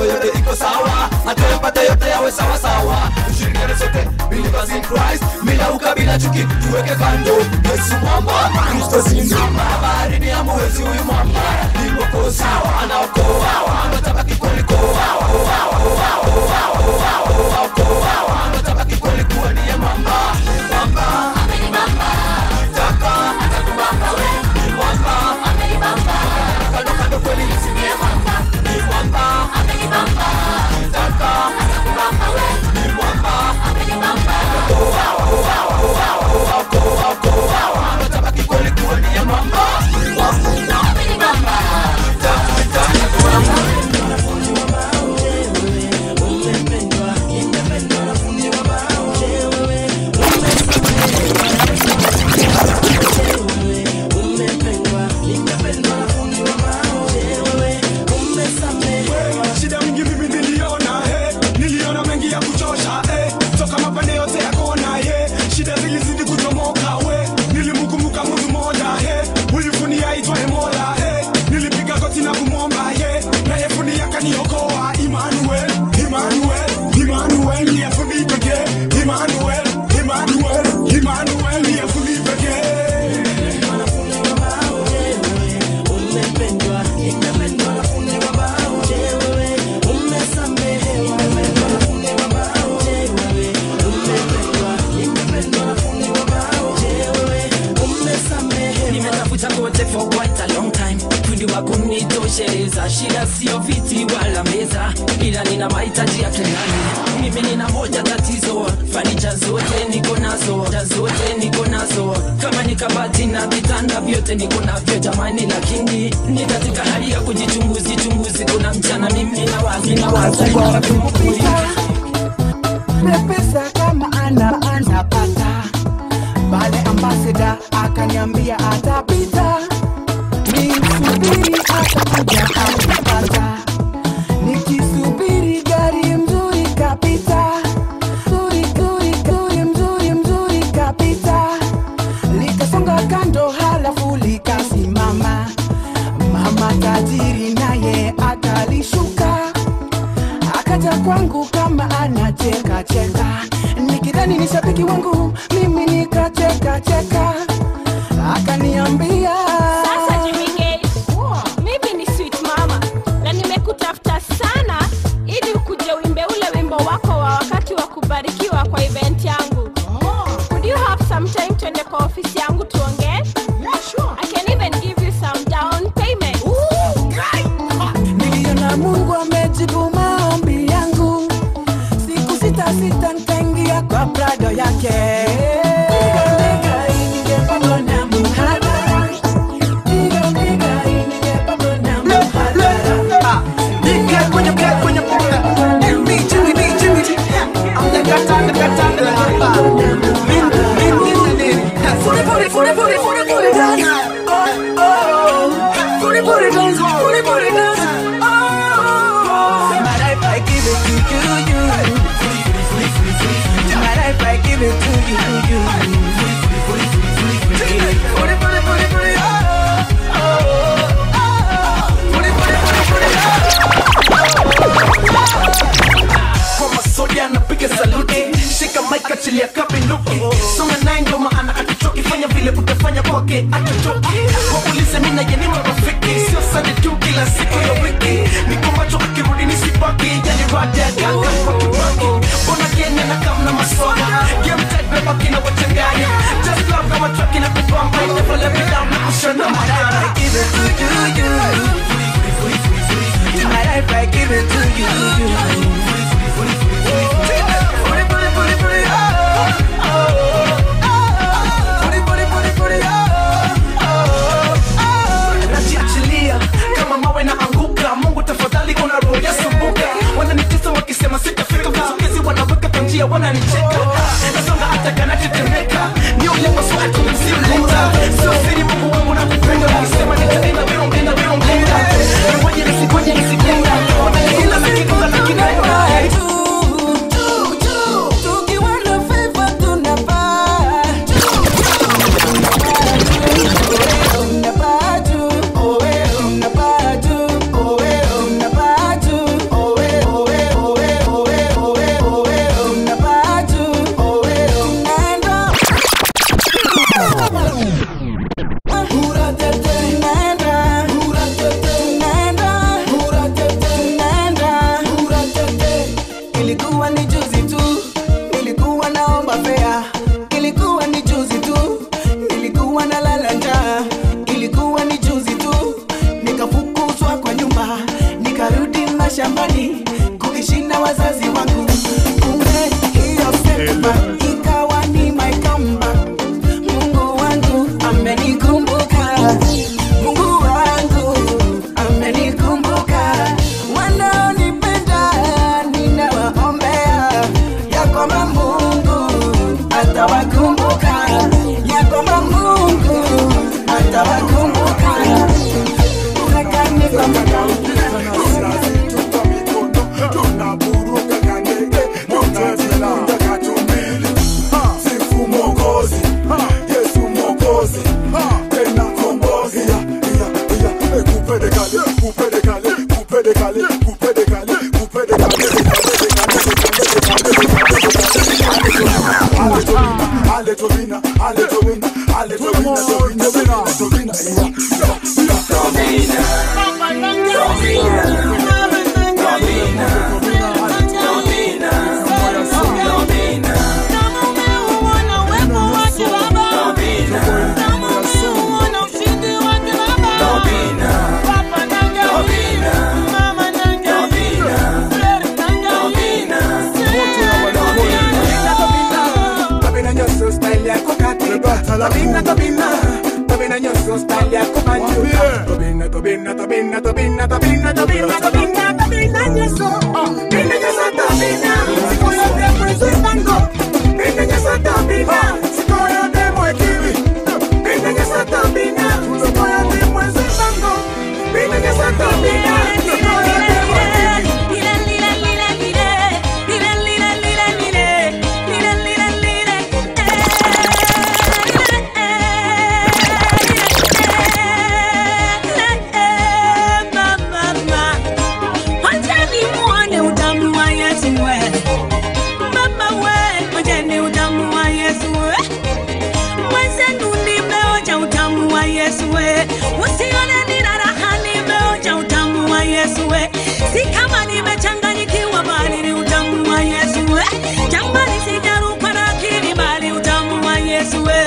mambo yote iko sawa atoe mpate yote yawe sawa sawa tushirikiane sote believers in Christ bila ukabila chuki tuweke kando Yesu mwamba Kristo simama baharini ya mwezi huyu mwamba ni mwokozi anaokoa anatabaki kulikoa anatabaki kulikuwa niye mwamba mwamba taka atakubamba we ni mwamba kando kando kweli nisimie mwamba ni mwamba taka atakubamba we ni mwamba anatabaki kweli kuwa niye mwamba shida mingi mimi niliona eh. niliona mengi ya kuchosha eh. toka mapande yote ya kona eh. shida zilizidi kuchomoka we nilimkumbuka mtu moja eh. ulifunia aitwaye mola eh. nilipiga goti na kumwomba eh. naye fundi akaniokoa Emmanuel, Emmanuel, Emmanuel, ndiye fundi pekee Emmanuel, Emmanuel, Emmanuel, ndiye fundi pekee nimetafuta kote for quite a long time fundi wa kunitosheleza shida sio viti wala meza ila nina mahitaji ya kendani mimi nina moja tatizo fanicha zote niko nazo ta zote niko nazo kama ni kabati na vitanda vyote niko navyo jamani lakini ni katika hali ya kujichunguzi chunguzi kuna mchana mimi na wazi na wazi pesa kama ana anapata pale ambasada akaniambia atapita nimsubiri atakuja akipata nikisubiri gari mzuri kapita Zuri, zuri, zuri, mzuri mzuri kapita likasonga kando halafu likasimama mama tajiri naye akalishuka akaja kwangu kama anacheka cheka nikidhani ni shabiki wangu mimi nikacheka cheka akaniambia Sasa Jimmy mimi ni sweet mama na nimekutafuta sana ili ukuje uimbe ule wimbo wako wa wakati wa kubarikiwa kwa event yangu. Would you have some time tuende kwa ofisi yangu tuongee? I can even give you some down payment. niliona mungu amejibu maombi yangu siku sita sita nikaingia kwa prado yake kwa masoja napiga saluti shika maika chilia kabinduki songa naye ndio maana atuchoki fanya vile utafanya kwake atuchoki waulize mi naye ni marafiki sio sande tu kila siku ya wiki niko macho akirudi nisibaki yani rada ya kaka kwa kibaki mbona kenya na kamna maswala game tight bebaki na wachanganya just love kama traki na kupamba never let me down na kushana madara give it to you you My life I give it to you najiachilia kama mawe na anguka mungu tafadhali kuna roho ya sumbuka wananitesa wakisema sitafika vizukizi wanaweka kwa njia wananicheka nasonga hata kanatetemeka ni ule maswali msiuleta sio siri mungu wangu na kupenda ukisema nitaenda virombenda virombenda ngoja nisingoje nisikenda wananihila lakini lakini Ale to wina, ale to wina, ale to wina, to wina, to wina, to wina, yeah. Tobina nyoso style yako katika Tobina tobina Tobina nyoso style yako banjuka Tobina tobina tobina tobina tobina tobina tobina tobina nyoso Tobina nyoso tobina Siko yote mwezo bango Tobina nyoso tobina Siko yote mwekiri Tobina nyoso tobina Siko yote mwezo bango Tobina nyoso tobina Siko yote mwekiri Usione nina raha nimeonja utamu wa Yesu we. Si kama nimechanganyikiwa bali ni utamu wa Yesu we. Jamani sijarukwa na akili bali utamu wa Yesu we.